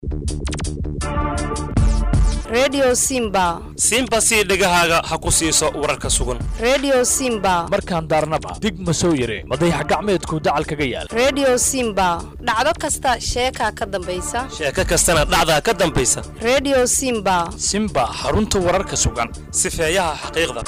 redio simba simba sii dhegahaaga ha ku siiso wararka sugan redio simba markaan daarnaba dig ma soo yire madayax gacmeedku dacal kaga yaal redio simba dhacdo kasta sheekaa ka dambaysa sheeko kastana dhacdaa ka dambaysa redio simba simba xarunta wararka sugan sifeeyaha xaqiiqda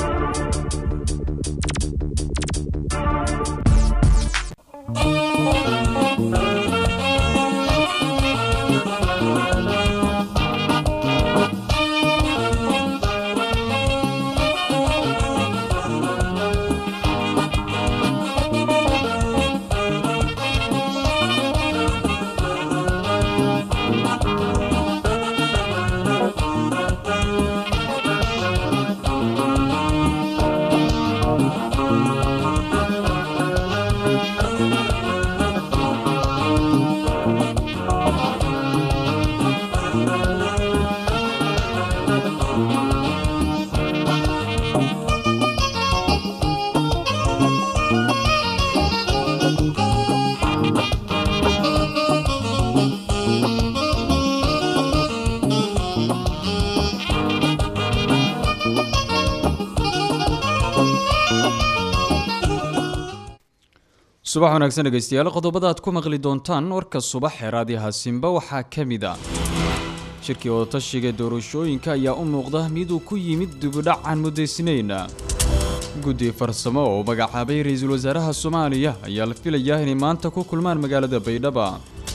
subax wanaagsan dhegeystayaal qodobada aad ku maqli doontaan warka subax ee raadiyaha simba waxaa ka mid a shirkii wadatashiga doorashooyinka ayaa u muuqda mid uu ku yimid dibudhac aan muddaysnayn guddi farsamo oo magacaabay ra-iisul wasaaraha soomaaliya ayaa la filayaa inay maanta ku kulmaan magaalada baydhaba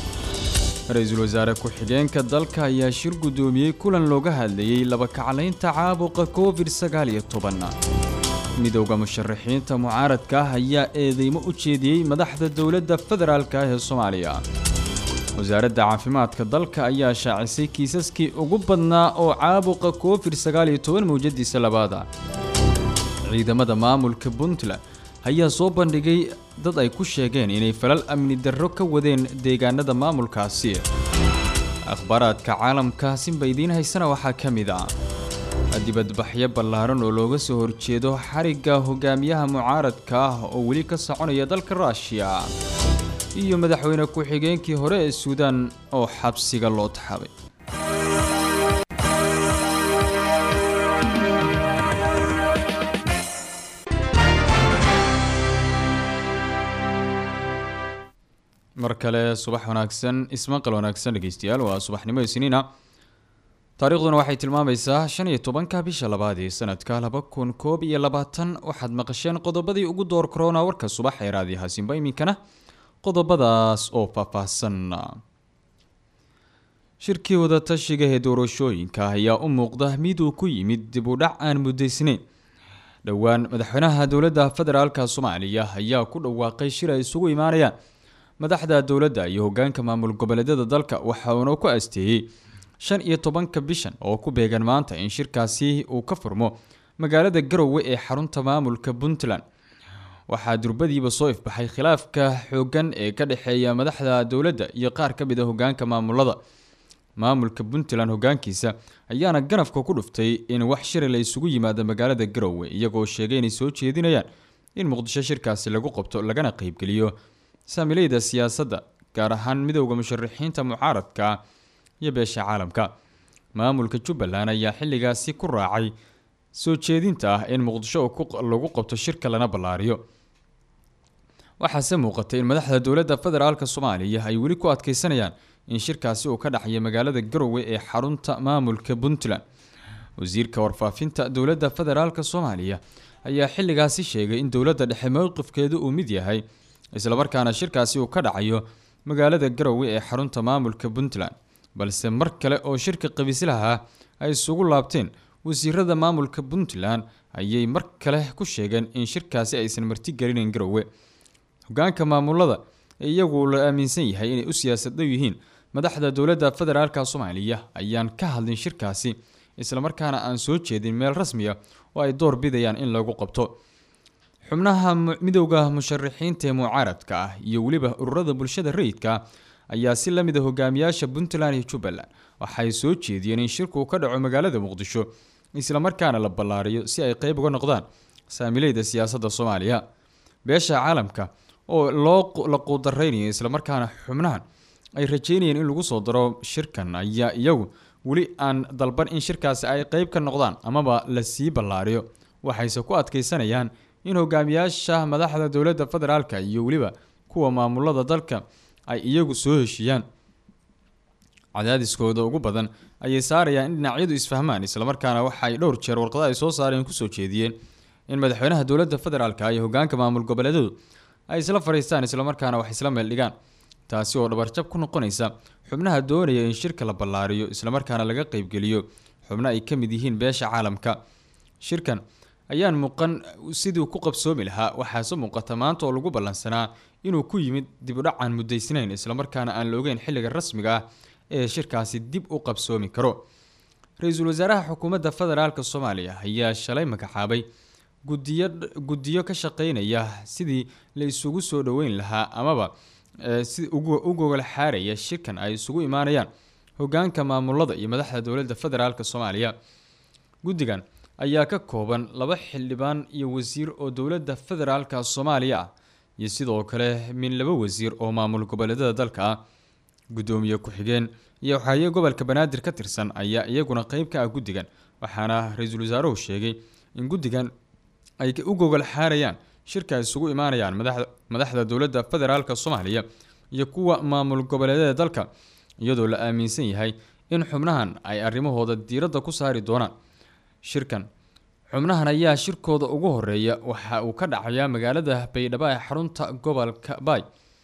ra-iisul wasaare ku-xigeenka dalka ayaa shir guddoomiyey kulan looga hadlayey laba kaclaynta caabuqa covid sagaal iyo toban midowda musharaxiinta mucaaradka ah ayaa eedeymo u jeediyey madaxda dowladda federaalk ah ee soomaaliya wasaaradda caafimaadka dalka ayaa shaacisay kiisaskii ugu badnaa oo caabuqa covid sagaal iyo toban mawjadiisa labaada ciidamada maamulka puntland ayaa soo bandhigay dad ay ku sheegeen inay falal amni darro ka wadeen deegaanada maamulkaasi akhbaaraadka caalamka sinba idiin haysana waxaa ka mid ah dibadbaxyo ballaaran oo looga soo horjeedo xarigga hogaamiyaha mucaaradka ah oo weli ka soconaya dalka ruushiya iyo madaxweyne ku-xigeenkii hore ee suudaan oo xabsiga loo taxabay mar kale subax wanaagsan ismaqal wanaagsan dhegeystayaal waa subaxnimo isniina taariikhduna waxay tilmaamaysaa shan iyo tobanka bisha labaad ee sanadka laba kun koob iyo labaatan waxaad maqasheen qodobadii ugu door korona warka subax ee raadiyaha simba iminkana qodobadaas oo faahfaahsan shirkii wadatashiga ee doorashooyinka ayaa u muuqda mid uu ku yimid dib u dhac aan muddaysnayn dhowaan madaxweynaha dowladda federaalka soomaaliya ayaa ku dhawaaqay shir ay isugu imaanayaan madaxda dowladda iyo hogaanka maamul goboleedyada dalka waxa uuna ku asteeyey shan iyo tobanka bishan oo ku beegan maanta in shirkaasi uu ka furmo magaalada garowe ee xarunta maamulka puntland waxaa durbadiiba soo ifbaxay khilaafka xoogan ee ka dhexeeya madaxda dowladda iyo qaar ka mid a hogaanka maamulada maamulka puntland hogaankiisa ayaana ganafka ku dhuftay in wax shiri la isugu yimaado magaalada garowe iyagoo sheegay inay soo jeedinayaan in muqdisho shirkaasi lagu qabto lagana qeybgeliyo saamileyda siyaasadda gaar ahaan midowda musharaxiinta mucaaradka iyo beesha caalamka maamulka jubbaland ayaa xilligaasi ku raacay soo jeedinta ah in muqdisho lagu qabto shirka lana ballaariyo waxaase muuqatay in madaxda dowladda federaalk soomaaliya ay weli ku adkeysanayaan in shirkaasi uu ka dhaxaya magaalada garowe ee xarunta maamulka puntland wasiirka warfaafinta dowladda federaalk soomaaliya ayaa xilligaasi sheegay in dowladda dhexe mowqifkeedu uu mid yahay islamarkaana shirkaasi uu ka dhacayo magaalada garowe ee xarunta maamulka puntland balse mar kale oo shirka qabiislaha ay isugu laabteen wasiirada maamulka puntland ayay mar kale ku sheegeen in shirkaasi aysan martigelinayn garowe hogaanka maamulada iyagu la aaminsan yahay inay u siyaasaddow yihiin madaxda dowladda federaalka soomaaliya ayaan ka hadlin shirkaasi islamarkaana aan soo jeedin meel rasmiya oo ay door bidayaan in lagu qabto xubnaha midowda musharaxiinta ee mucaaradka ah iyo weliba ururada bulshada rayidka ayaa si la mid a hogaamiyaasha puntland iyo jubbaland waxay soo jeediyeen in shirku ka dhaco magaalada muqdisho islamarkaana la ballaariyo si ay qeyb uga noqdaan saamileyda siyaasadda soomaaliya beesha caalamka oo loo la quudareynayo islamarkaana xubnahan ay rajeynayeen in lagu soo daro shirkan ayaa iyagu weli aan dalban in shirkaasi ay qeyb ka noqdaan amaba la sii ballaariyo waxayse ku adkeysanayaan in hogaamiyaasha madaxda dowladda federaalka iyo weliba kuwa maamulada dalka ay iyagu soo heshiiyaan cadaadiskooda ugu badan ayay saarayaan in dhinacyadu isfahmaan islamarkaana waxa ay dhowr jeer warqado ay soo saareen kusoo jeediyeen in madaxweynaha dowladda federaalka iyo hogaanka maamul goboleedyadu ay isla fadhiistaan islamarkaana wax isla meel dhigaan taasi oo dhabarjab ku noqonaysa xubnaha doonaya in shirka la ballaariyo islamarkaana laga qeybgeliyo xubno ay ka mid yihiin beesha caalamka shirkan ayaan muuqan sidii ku qabsoomi lahaa waxaase muuqata maanta oo lagu ballansanaa inuu ku yimid dib u dhacaan mudaysnayn islamarkaana aan la ogeyn xilliga rasmiga ah ee shirkaasi dib u qabsoomi karo ra-iisul wasaaraha xukuumadda federaalk soomaaliya ayaa shalay magacaabay gudiyo guddiyo ka shaqeynaya sidii la isugu soo dhoweyn lahaa amaba si u gogol xaaraya shirkan ay isugu imaanayaan hogaanka maamulada iyo madaxda dowladda federaalk soomaaliya guddigan ayaa ka kooban laba xildhibaan iyo wasiir oo dowladda federaalka soomaaliya ah iyo sidoo kale min laba wasiir oo maamul goboleedyada dalka ah guddoomiye ku-xigeen iyo waxaaye gobolka banaadir ka tirsan ayaa iyaguna qeyb ka ah guddigan waxaana ra-iisul wasaaruhu sheegay in guddigan ay u gogol xaarayaan shirka ay isugu imaanayaan madaxda dowladda federaalk soomaaliya iyo kuwa maamul goboleedyada dalka iyadoo la aaminsan yahay in xubnahan ay arrimahooda diiradda ku saari doonaan shirkan xubnahan ayaa shirkooda ugu horeeya waxa uu ka dhacayaa magaalada baydhabo ee xarunta gobolka baay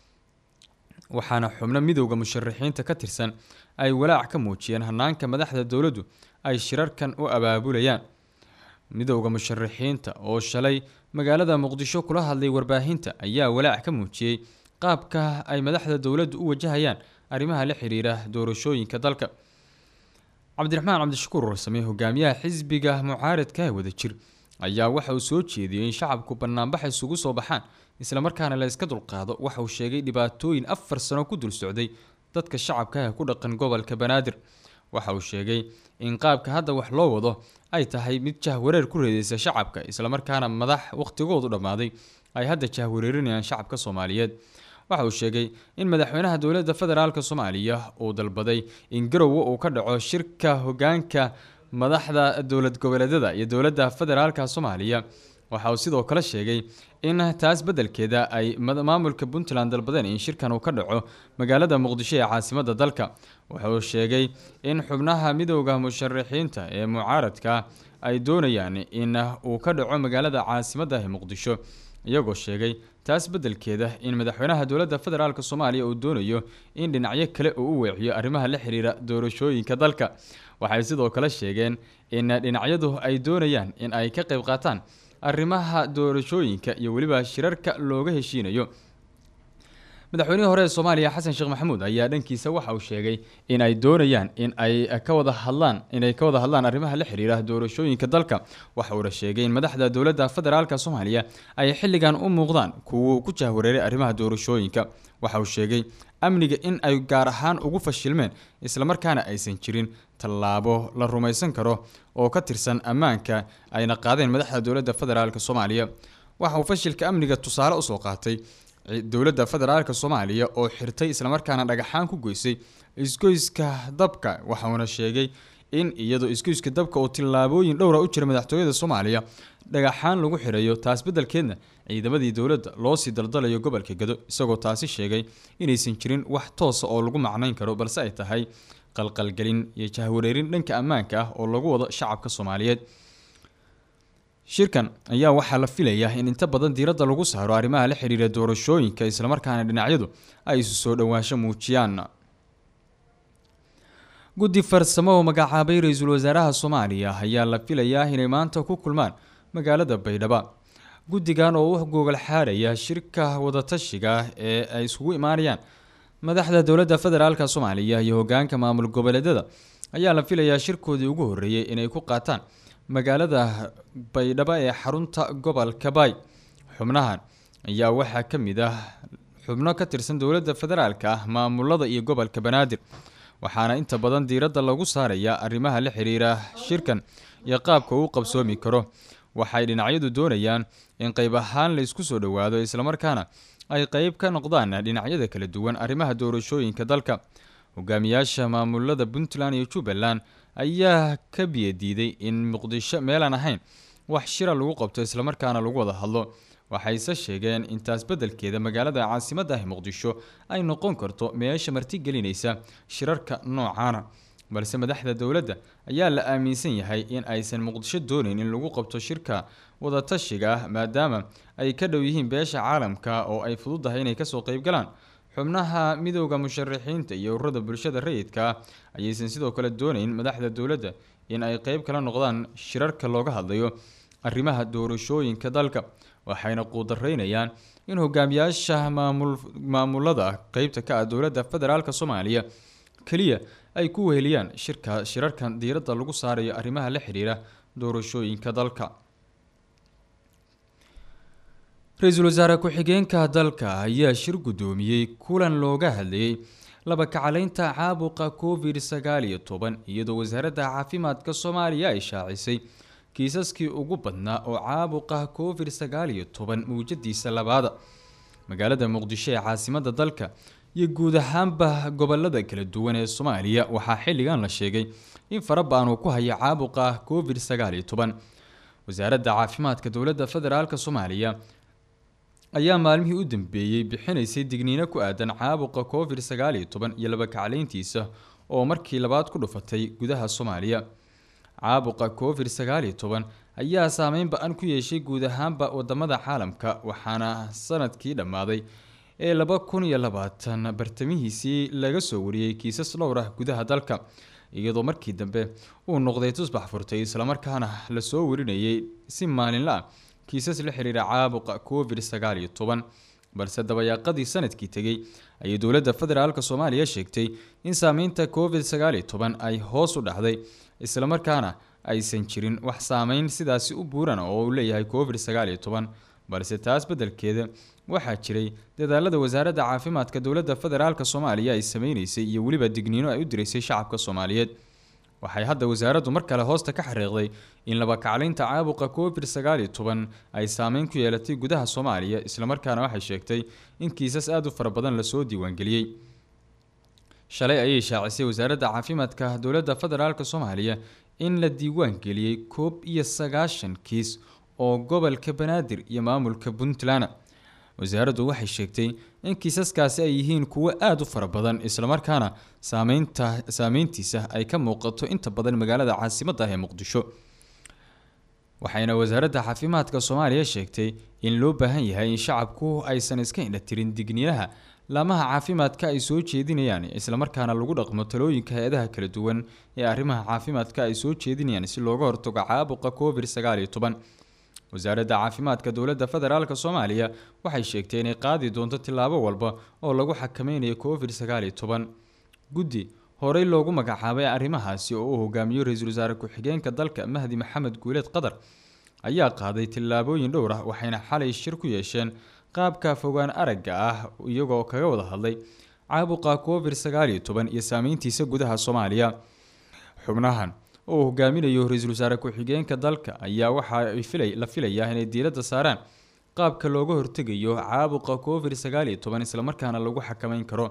waxaana xubno midowda musharaxiinta ka tirsan ay walaac ka muujiyeen hanaanka madaxda dowladdu ay shirarkan u abaabulayaan midowda musharaxiinta oo shalay magaalada muqdisho kula hadlay warbaahinta ayaa walaac ka muujiyey qaabka ay madaxda dowladdu u wajahayaan arrimaha la xiriira doorashooyinka dalka cabdiraxmaan cabdishakuur warsame hogaamiyaha xisbiga mucaaradka ee wadajir ayaa waxa uu soo jeediyey in shacabku banaanbax isugu soo baxaan islamarkaana la iska dulqaado waxa uu sheegay dhibaatooyin afar sano ku dul socday dadka shacabka ee ku dhaqan gobolka banaadir waxa uu sheegay in qaabka hadda wax loo wado ay tahay mid jahwareer ku reedeysa shacabka islamarkaana madax wakhtigoodu dhammaaday ay hadda jahwareerinayaan shacabka soomaaliyeed waxa uu sheegay in madaxweynaha dowladda federaalk soomaaliya uu dalbaday in garowe uu ka dhaco shirka hogaanka madaxda dowlad goboleedyada iyo dowladda federaalk soomaaliya waxa uu sidoo kale sheegay in taas beddelkeeda ay maamulka puntland dalbadeen in shirkan uu ka dhaco magaalada muqdisho ee caasimadda dalka waxa uu sheegay in xubnaha midowda musharaxiinta ee mucaaradka ay doonayaan in uu ka dhaco magaalada caasimadda ee muqdisho iyagoo sheegay taas beddelkeeda in madaxweynaha dowladda federaalk soomaaliya uu doonayo in dhinacyo kale uu u weeciyo arrimaha la xiriira doorashooyinka dalka waxay sidoo kale sheegeen in dhinacyadu ay doonayaan in ay ka qayb qaataan arrimaha doorashooyinka iyo weliba shirarka looga heshiinayo madaxweynihii hore ee soomaaliya xasan sheekh maxamuud ayaa dhankiisa waxa uu sheegay in ay doonayaan in ay ka wada hadlaan inay ka wada hadlaan arrimaha la xiriira doorashooyinka dalka waxa uuna sheegay in madaxda dowladda federaalk soomaaliya ay xilligan u muuqdaan kuwa ku jahwareeray arrimaha doorashooyinka waxa uu sheegay amniga in ay gaar ahaan ugu fashilmeen islamarkaana aysan jirin tallaabo la rumaysan karo oo ka tirsan ammaanka ayna qaadeen madaxda dowladda federaalk soomaaliya waxa uu fashilka amniga tusaale usoo qaatay dowladda federaalk soomaaliya oo xirtay islamarkaana dhagaxaan ku goysay isgoyska dabka waxauna sheegay in iyadoo isgoyska dabka oo tillaabooyin dhowra u jira madaxtooyada soomaaliya dhagaxaan lagu xirayo taas beddelkeedna ciidamadii dowladda loo sii daldalayo gobolka gado isagoo taasi sheegay inaysan jirin wax toosa oo lagu macnayn karo balse ay tahay qalqalgelin iyo jahwareerin dhanka ammaanka ah oo lagu wado shacabka soomaaliyeed shirkan ayaa waxaa la filayaa in inta badan diiradda lagu saaro arrimaha la xiriira doorashooyinka islamarkaana dhinacyadu ay isu soo dhowaansho muujiyaan guddi farsamo oo magacaabay ra-iisul wasaaraha soomaaliya ayaa la filayaa inay maanta ku kulmaan magaalada baydhaba guddigan oo u gogol xaaraya shirka wadatashiga ee ay isugu imaanayaan madaxda dowladda federaalk soomaaliya iyo hogaanka maamul goboleedyada ayaa la filayaa shirkoodii ugu horreeyey inay ku qaataan magaalada baydhabo ee xarunta gobolka baay xubnahan ayaa waxaa ka mid ah xubno ka tirsan dowladda federaalka ah maamulada iyo gobolka banaadir waxaana inta badan diiradda lagu saarayaa arrimaha la xiriira shirkan iyo qaabka uu qabsoomi karo waxay dhinacyadu doonayaan in qayb ahaan la isku soo dhowaado islamarkaana ay qeyb ka noqdaan dhinacyada kala duwan arrimaha doorashooyinka dalka hogaamiyaasha maamulada puntland iyo jubbaland ayaa ka biyadiiday in muqdisho meelaan ahayn wax shira lagu qabto islamarkaana lagu wada hadlo waxayse sheegeen intaas beddelkeeda magaalada caasimadda ah muqdisho ay noqon karto meesha martigelinaysa shirarka noocaana balse madaxda dowladda ayaa la aaminsan yahay in aysan muqdisho doonayn in lagu qabto shirka wadatashiga ah maadaama ay ka dhow yihiin beesha caalamka oo ay fududahay inay kasoo qeybgalaan xubnaha midowda musharaxiinta iyo ururada bulshada rayidka ah ayaysan sidoo kale doonayn madaxda dowladda in ay qeyb kala noqdaan shirarka looga hadlayo arrimaha doorashooyinka dalka waxayna quudaraynayaan in hogaamiyaasha maamul maamulada qeybta ka ah dowladda federaalk soomaaliya keliya ay ku weheliyaan shirka shirarkan diiradda lagu saarayo arrimaha la xiriira doorashooyinka dalka ra-iisul wasaare ku-xigeenka dalka ayaa shir guddoomiyey kulan looga hadlayay laba kacaleynta caabuqa covid sagaal iyo toban iyadoo wasaaradda caafimaadka soomaaliya ay shaacisay kiisaskii ugu badnaa oo caabuqa covid sagaal iyo toban mawjadiisa labaada magaalada muqdisho ee caasimada dalka iyo guud ahaanba gobolada kala duwan ee soomaaliya waxaa xilligan la sheegay in farabaan uu ku hayo caabuqa covid sagaal iyo toban wasaaradda caafimaadka dowladda federaalk soomaaliya ayaa maalmihii u dambeeyey bixinaysay digniino ku aadan caabuqa covid sagaal iyo toban iyo laba kacleyntiisa oo markii labaad ku dhufatay gudaha soomaaliya caabuqa covid sagaal iyo toban ayaa saameyn ba-an ku yeeshay guud ahaanba wadamada caalamka waxaana sanadkii dhammaaday ee laba kun iyo labaatan bartamihiisii laga soo wariyey kiisas dhowr ah gudaha dalka iyadoo markii dambe uu noqday tusbax furtay islamarkaana lasoo warinayay si maalinla ah kiisas la xiriira caabuqa covid sagaal iyo toban balse dabayaaqadii sanadkii tegey ayay dowladda federaalk soomaaliya sheegtay in saameynta covid sagaal iyo toban ay hoos u dhacday islamarkaana aysan jirin wax saameyn sidaasi u buuran oo uu leeyahay covid sagaal iyo toban balse taas beddelkeeda waxaa jiray dadaalada wasaaradda caafimaadka dowladda federaalk soomaaliya ay sameyneysay iyo weliba digniino ay u diraysay shacabka soomaaliyeed waxay hadda wasaaraddu mar kale hoosta ka xariiqday in laba kacleynta caabuqa covid sagaal iyo toban ay saameyn ku yeelatay gudaha soomaaliya islamarkaana waxay sheegtay in kiisas aada u fara badan lasoo diiwaangeliyey shalay ayay shaacisay wasaaradda caafimaadka dowladda federaalk soomaaliya in la diiwaan geliyey koob iyo sagaashan kiis oo gobolka banaadir iyo maamulka puntland wasaaraddu waxay sheegtay in kiisaskaasi ay yihiin kuwo aada u fara badan islamarkaana saameynta saameyntiisa ay ka muuqato inta badan magaalada caasimadda ah ee muqdisho waxayna wasaaradda caafimaadka soomaaliya sheegtay in loo baahan yahay in shacabku aysan iska indhatirin digniinaha laamaha caafimaadka ay soo jeedinayaan islamarkaana lagu dhaqmo talooyinka hay-adaha kala duwan ee arrimaha caafimaadka ay soo jeedinayaan si looga hortago caabuqa covid sagaal iyo toban wasaaradda caafimaadka dowladda federaalk soomaaliya waxay sheegtay inay qaadi doonto tillaabo walba oo lagu xakameynayo covid sagaal iyo toban guddi horey loogu magacaabay arrimahaasi oo uu hogaamiyo ra-iisul wasaare ku-xigeenka dalka mahdi maxamed guuleed qadar ayaa qaaday tillaabooyin dhowr ah waxayna xalay shir ku yeesheen qaabka fogaan aragga ah iyagoo kaga wada hadlay caabuqa covid sagaal iyo toban iyo saameyntiisa gudaha soomaaliya xubnahan oo uu hogaaminayo ra-iisul wasaare ku-xigeenka dalka ayaa waxaa la filayaa inay diiradda saaraan qaabka looga hortegayo caabuqa covid sagaal iyo toban islamarkaana lagu xakameyn karo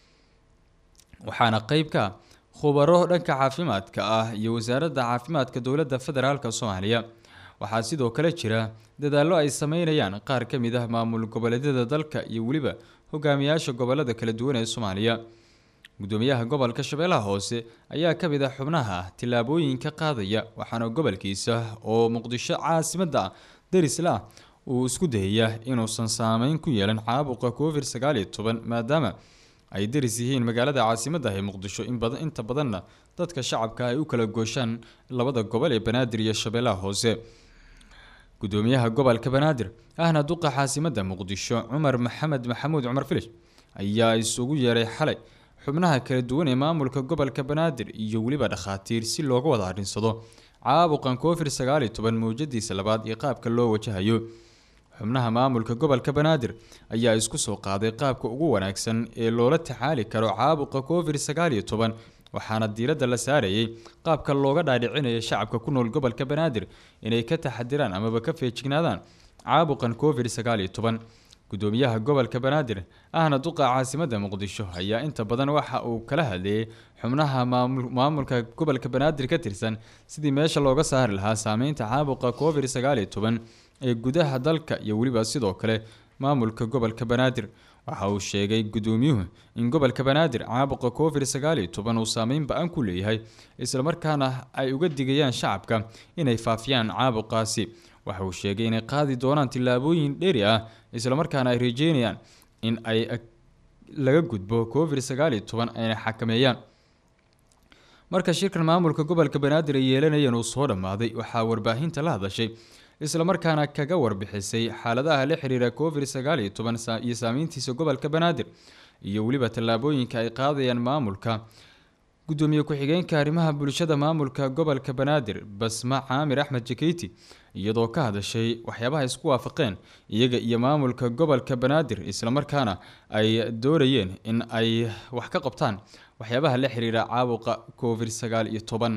waxaana qeyb ka ah khubaro dhanka caafimaadka ah iyo wasaaradda caafimaadka dowladda federaalk soomaaliya waxaa sidoo kale jira dadaallo ay sameynayaan qaar ka mid ah maamul goboleedyada dalka iyo weliba hogaamiyaasha gobolada kala duwan ee soomaaliya gudoomiyaha gobolka shabeellaha hoose ayaa ka mid ah xubnaha tillaabooyinka qaadaya waxaana gobolkiisa oo muqdisho caasimadda ah darisla ah uu isku dayaya inuusan saameyn ku yeelan caabuqa covid sagaal iyo toban maadaama ay daris yihiin magaalada caasimadda ah ee muqdisho in badan inta badanna dadka shacabka ay u kala gooshaan labada gobol ee banaadir iyo shabeellaha hoose gudoomiyaha gobolka banaadir ahna duqa caasimadda muqdisho cumar maxamed maxamuud cumar filish ayaa isugu yeeray xalay xubnaha kala duwan ee maamulka gobolka banaadir iyo weliba dhakhaatiir si looga wada adhinsado caabuqan covid sagaal iyo toban mawjadiisa labaad iyo qaabka loo wajahayo xubnaha maamulka gobolka banaadir ayaa isku soo qaaday qaabka ugu wanaagsan ee loola tacaali karo caabuqa covid sagaal iyo toban waxaana diiradda la saarayay qaabka looga dhaadhicinayo shacabka ku nool gobolka banaadir inay ka taxadiraan amaba ka feejignaadaan caabuqan covid sagaal iyo toban gudoomiyaha gobolka banaadir ahna duqa caasimadda muqdisho ayaa inta badan waxa uu kala hadleeyey xubnaha maamul- maamulka gobolka banaadir ka tirsan sidii meesha looga saari lahaa saameynta caabuqa covid sagaal iyo toban ee gudaha dalka iyo weliba sidoo kale maamulka gobolka banaadir waxa uu sheegay gudoomiyuhu in gobolka banaadir caabuqa covid sagaal iyo toban uu saameyn ba-an ku leeyahay islamarkaana ay uga digayaan shacabka inay faafiyaan caabuqaasi waxa uu sheegay inay qaadi doonaan tillaabooyin dheeri ah islamarkaana ay rajeynayaan in ay ag- laga gudbo covid sagaal iyo toban ayna xakameeyaan marka shirkan maamulka gobolka banaadir ay yeelanayeen uu soo dhammaaday waxaa warbaahinta la hadashay islamarkaana kaga warbixisay xaaladaha la xiriira covid sagaal iyo toban saa- iyo saameyntiisa gobolka banaadir iyo weliba tallaabooyinka ay qaadayaan maamulka gudoomiye ku-xigeenka arrimaha bulshada maamulka gobolka banaadir basma caamir axmed jakeyti iyadoo ka hadashay waxyaabaha isku waafaqeen iyaga iyo maamulka gobolka banaadir islamarkaana ay doonayeen in ay wax ka qabtaan waxyaabaha la xiriira caabuqa covid sagaal iyo toban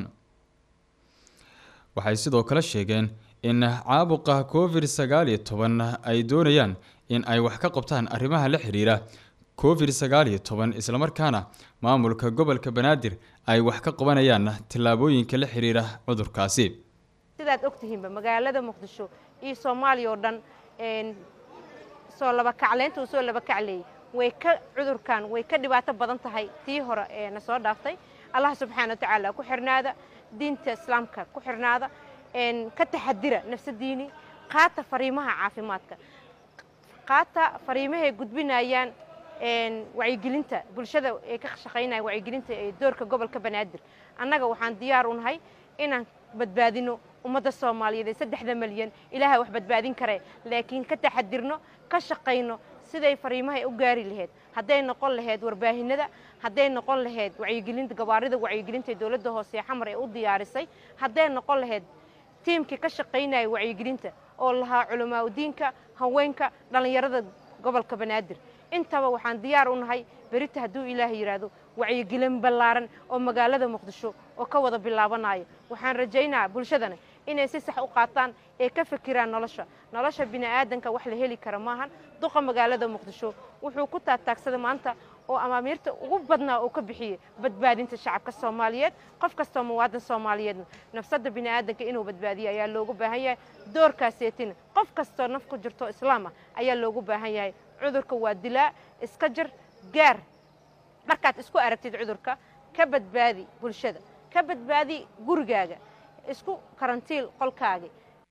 waxay sidoo kale sheegeen in caabuqa covid sagaal iyo toban ay doonayaan in ay wax ka qabtaan arrimaha la xiriira covid sagaal iyo toban islamarkaana maamulka gobolka banaadir ay wax ka qabanayaan tillaabooyinka la xiriira cudurkaasi sidaad ogtihiinba magaalada muqdisho iyo soomaaliya oo dhan een, soo laba kacleynta uu soo laba kacleeyey way ka cudurkan way ka dhibaato badan tahay tii hore ee na soo dhaaftay allah subxaana wa tacaala ku xirnaada diinta islaamka ku xirnaada een, ka taxadira nafsadiini qaata fariimaha caafimaadka qaata fariimahay gudbinayaan een, wacyigelinta bulshada ee ka shaqaynaya wacyigelinta ee doorka gobolka banaadir annaga waxaan diyaar u nahay inaan badbaadino ummadda soomaaliyeed ee saddexda malyan ilaahay wax badbaadin kare laakiin ka taxadirno ka shaqayno siday fariimahay u gaari lahayd hadday noqon lahayd warbaahinada hadday noqon lahayd wacyigelinta gabaarida wacyigelinta ee dowladda hoose ee xamar ee u diyaarisay hadday noqon lahayd tiimkii ka shaqaynaya wacyigelinta oo lahaa culamaauddiinka haweenka dhallinyarada gobolka banaadir intaba waxaan diyaar u nahay berita hadduu ilaahay yidhaahdo wacyigelin ballaaran oo magaalada muqdisho oo ka wada bilaabanayo waxaan rajaynayaa bulshadana inay si sax u qaataan ee ka fikiraan nolosha nolosha bini'aadanka wax la heli kara maahan duqa magaalada muqdisho wuxuu ku taagtaagsada maanta oo amaamiirta ugu badnaa uu ka bixiyey badbaadinta shacabka soomaaliyeed qof kastoo muwaadin soomaaliyeedna nafsadda bini'aadanka inuu badbaadiyo ayaa loogu baahan yahay doorkaaseetina qof kastoo naf ku jirto islaam ah ayaa loogu baahan yahay cudurka waa dilaa iska jir gaar markaad isku aragtid cudurka ka badbaadi bulshada ka badbaadi gurigaaga isku karantiil qolkaagi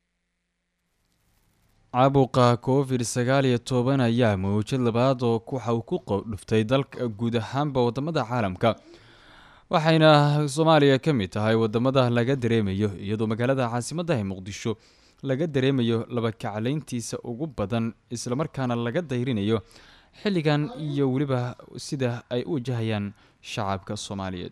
caabuqa covid sagaal iyo toban ayaa mawjad labaad oo waxa uu ku dhuftay dalka guud ahaanba wadamada caalamka waxayna soomaaliya ka mid tahay wadamada laga dareemayo iyadoo magaalada caasimadda ee muqdisho laga dareemayo laba kaclayntiisa ugu badan islamarkaana laga dayrinayo xilligan iyo weliba sida ay u wajahayaan shacabka soomaaliyeed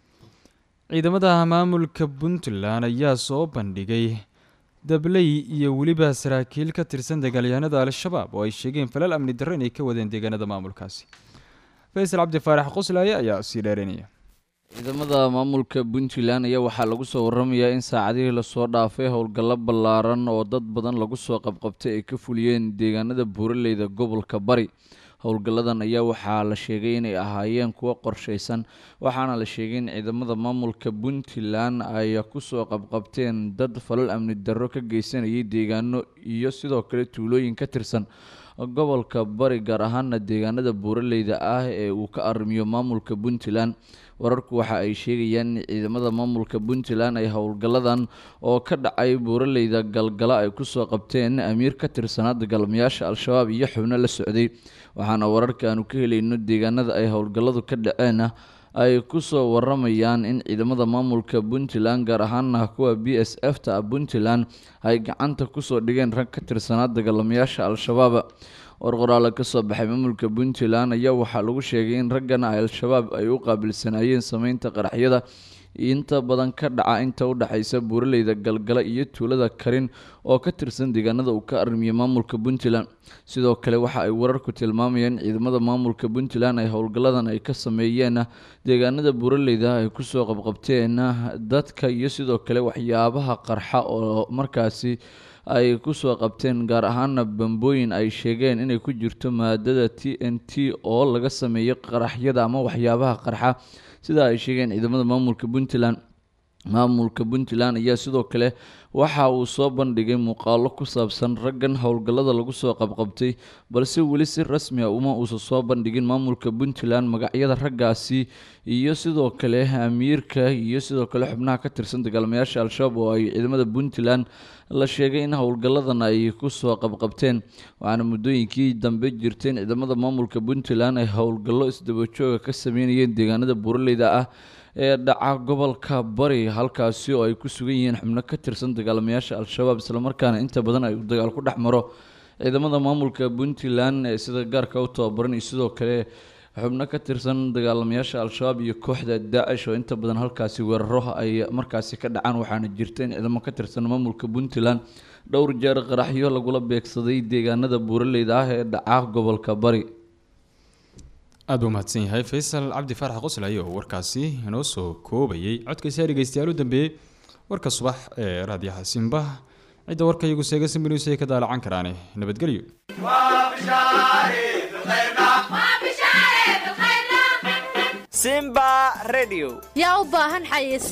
ciidamada maamulka puntland ayaa soo bandhigay dabley iyo weliba saraakiil ka tirsan dagaalyahanada al-shabaab oo ay sheegeen falal amni darro inay ka wadeen deegaanada maamulkaasi faysal cabdi faarax qoslaaye ayaa sii dheeranaya ciidamada maamulka puntland ayaa waxaa lagu soo waramayaa in saacadihii lasoo dhaafay howlgallo ballaaran oo dad badan lagu soo qabqabtay ay ka fuliyeen deegaanada buuraleyda gobolka bari howlgalladan ayaa waxaa la sheegay inay ahaayeen kuwo qorshaysan waxaana la sheegay in ciidamada maamulka puntland ay kusoo qabqabteen dad falal amni darro ka geysanayay deegaano iyo sidoo kale tuulooyin ka tirsan gobolka bari gaar ahaana deegaanada buuraleyda ah ee uu ka arrimiyo maamulka puntland wararku waxa ay sheegayaan in ciidamada maamulka puntland ay howlgalladan oo ka dhacay buuraleyda galgala ay kusoo qabteen amiir ka tirsanaa dagaalamayaasha al-shabaab iyo xubno la socday waxaana wararka aanu ka helayno deegaanada ay howlgalladu ka dhaceen ay kusoo waramayaan in ciidamada maamulka puntland gaar ahaana kuwa b s f ta puntland ay gacanta kusoo dhigeen rag ka tirsanaa dagaalamayaasha al-shabaab war qoraale kasoo baxay maamulka puntland ayaa waxaa lagu sheegay in raggan al-shabaab ay u qaabilsanaayeen sameynta qaraxyada inta badan ka dhaca inta u dhexaysa buuraleyda galgala iyo tuulada karin oo ka tirsan deegaanada uu ka armiyay maamulka puntland sidoo kale waxa ay wararku tilmaamayaan in ciidamada maamulka puntland ay howlgalladan ay ka sameeyeen deegaanada buuraleyda ay kusoo qabqabteen dadka iyo sidoo kale waxyaabaha qarxa oo markaasi ay kusoo qabteen gaar ahaana bambooyin ay sheegeen inay ku jirto maadada t n t oo laga sameeyo qaraxyada ama waxyaabaha qarxa sida ay sheegeen ciidamada maamulka puntland maamulka puntland ayaa sidoo kale waxa uu soo bandhigay muuqaalo ku saabsan raggan howlgallada lagu soo qabqabtay balse weli si rasmi a uma uusan soo bandhigin maamulka puntland magacyada raggaasi iyo sidoo kale amiirka iyo sidoo kale xubnaha ka tirsan dagaalamayaasha al-shabaab oo ay ciidamada puntland la sheegay in howlgalladan ay kusoo qabqabteen waxaana muddooyinkii dambe jirteen ciidamada maamulka puntland ay howlgallo isdabajooga ka sameynayeen deegaanada buuraleyda ah ee dhaca gobolka bari halkaasi oo ay ku sugan yihiin xubno ka tirsan dagaalamayaasha al-shabaab islamarkaana inta badan ay dagaal ku dhex maro ciidamada maamulka puntland ee sida gaarka u tababaran iyo sidoo kale xubno ka tirsan dagaalamayaasha al-shabaab iyo kooxda daacish oo inta badan halkaasi weeraro ay markaasi ka dhacaan waxaana jirta in ciidamo ka tirsan maamulka puntland dhowr jeer qaraxyo lagula beegsaday deegaanada buuraleyda ah ee dhaca gobolka bari aad buu mahadsan yahay faysal cabdi faarax qoslay oo warkaasi inoo soo koobayay codkaysaa dhegeystayaal u dambeeyey warka subax ee raadiyaha simba cidda warka iyagu seega simbinews ay ka daalacan karaane nabadgelyo simba radio yaa u baahan xayis